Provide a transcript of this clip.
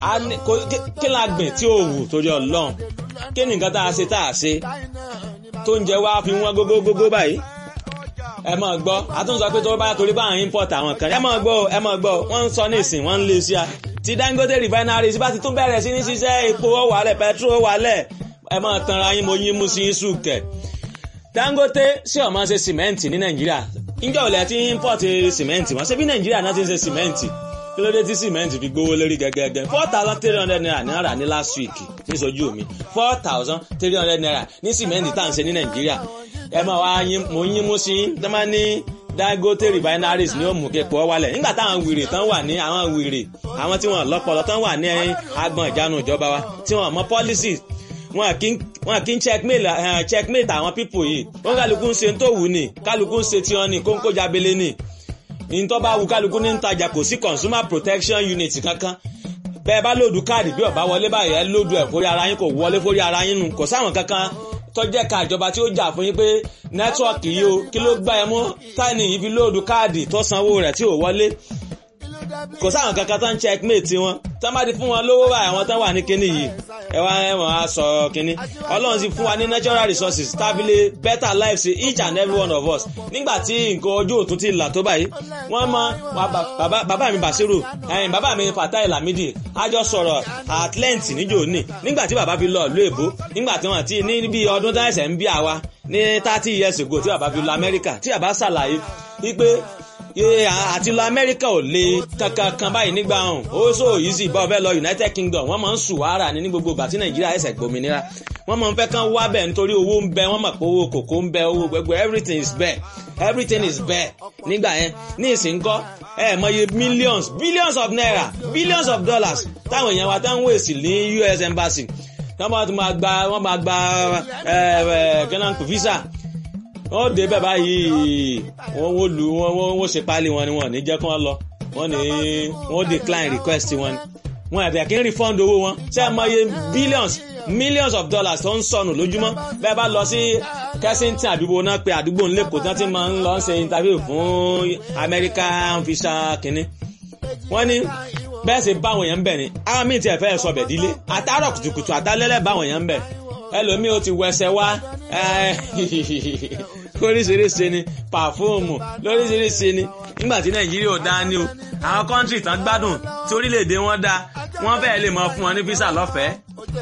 a ní kò- kí- kí la gbìn tí ò wù torí ọlọ́run kí ni nǹkan tá a ṣe tá a ṣe tó ń jẹ wá fi wọ́n gógógógó báyìí ẹ máa gbọ́ àtúnṣe pé tó bá torí bá àwọn import àwọn kan ẹ máa gbọ́ ẹ máa gbọ́ wọ́n ń sọ ní ìsìn wọ́n ń lé sí a ti Dangote refineries bá ti tún bẹ̀rẹ̀ sí ní ṣiṣẹ́ epo ó wálẹ̀ petrol ó wálẹ̀ ẹ máa tanra yín mo yín mú sí yín sùkẹ̀ Dangote ṣé ó máa ṣe sìmẹ́ǹtì ní Nàìjíríà níjọ́ òlẹ̀ tí import sìmẹ́ǹtì wọ́n ṣe bí Nàìjíríà náà ti ń ṣe sìmẹ́ǹtì kí ló dé tí sìmẹ́ǹtì fi gbówó lórí gẹ́gẹ́gẹ́ four thousand three hundred naira ní ara ní last week níṣojú mi four thousand three hundred naira ní sìmẹ́ǹtì tá à ń ṣe ní Nàìjíríà ẹ máa wá yín mo yín mú sí yín tó máa ní Dangote refineries ní òmù képo wálẹ̀ nígbà táwọn wèrè tán wà ní àwọn wèrè àwọn tí wọ́n lọ́pọlọ tán wà ní agbọn ìjánu ìjọba wa tí wọ́n mọ policies wọn kì í wọn kì í checkmate eh, checkmate àwọn people yìí wọn kálukú ń ṣe tó wù ní kálukú ń ṣe tí wọn ní kóńkó jábélé ní ìtọ́ bá wù kálukú ní ń tajà kò sí consumer protection unit kankan bẹ́ẹ̀ bá lòdù káàdì bí ọ̀bá wọlé báyìí ẹ lòdù ẹ̀ fórí ara yín kò wọlé fórí ara yín nù kò sáwọn kankan tọ́jẹ́ ka ìjọba tí ó jà fún yín pé nẹ́tíwọ̀kì yìí o kí ló gbá ẹ mú táìní yìí fi lòdù káàdì tó sanwó rẹ̀ tí ò wọlé kò sáwọn kankan tó ń checkmate wọn tó má di fún wọn lówó báyìí àwọn tó wà ní kinní yìí ẹ wá ẹ wọ́n á sọ kinní ọlọ́run sì fún wa ní natural resources tábìlì better life sí each and every one of us nígbà tí nǹkan ojú òtún ti là tó báyìí wọ́n mọ wa ba- bàbá bàbá mi Basiru ẹ̀yìn bàbá mi Fatai Lamidi a jọ sọ̀rọ̀ at length níjò ní nígbà tí bàbá fi lọ ìlú èbó nígbà tí wọ́n ti ní bí ọdún tá ẹ̀sẹ̀ ń bí àwa ní thirty years ago tí bàbá fi lọ Amẹ́ríkà tí bàbá ṣàlàyé wípé Ye, àti lọ amẹ́ríkà ò le kankan kan báyìí nígbà hàn ó so easy bá ọbẹ̀ lọ united kingdom wọ́n máa ń sùn wàhálà ní ní gbogbo ìgbà tí nàìjíríà ẹ̀sẹ̀ gbòmìnira wọ́n máa ń fẹ́ kán wá bẹ̀ nítorí owó ń bẹ wọ́n mọ̀ pé owó kòkó ń bẹ owó gbẹgbẹ everything is bẹ́ẹ̀ everything is bẹ́ẹ̀ nígbà yẹn ní ìsìnkọ́ ẹ mọye millions billions of naira billions of dollars táwọn èèyàn wa tán ń wèsì ní US embassy wọ́n máa tún máa gba wọ́n máa gba ẹ ẹ kí náà ń pè visa wọ́n dé bẹ́ẹ̀ báyìí wọ́n wọ́n lu wọ́n wọ́n wọ́n ṣe páálí wọn ni wọ́n ní jẹ́ kí wọ́n lọ wọ́n ní wọ́n decline request wọn ni wọ́n àti àkíní refund owó wọn ṣé ẹ mọ iye billions millions of dollars tó ń sọnù lójúmọ́ bẹ́ẹ̀ bá lọ sí Kensington àdúgbò náà pé àdúgbò ńlẹ́kọ̀ọ́ tí wọ́n ti máa ń lọ ṣe interview fún American visa kínní wọ́n ní bẹ́ẹ̀ sì báwọn èèyàn ń bẹ̀ ni àwọn míì tiẹ̀ fẹ́ sọ bẹ̀ dílé àtàrọ̀ kùtùkùtù àtàlẹ́lẹ̀ báwọn èèyàn ń bẹ̀ ẹlòmíì ó ti wẹsẹ̀ wá oríṣiríṣi ni pàfóòmù lóríṣiríṣi ni nígbà tí nàìjíríà ò dá ní o àwọn kọ́ńtì tán gbádùn tí orílẹ̀-èdè wọn dá wọ́n fẹ́ẹ́ lè mọ fún wọn ní físà lọ́fẹ̀ẹ́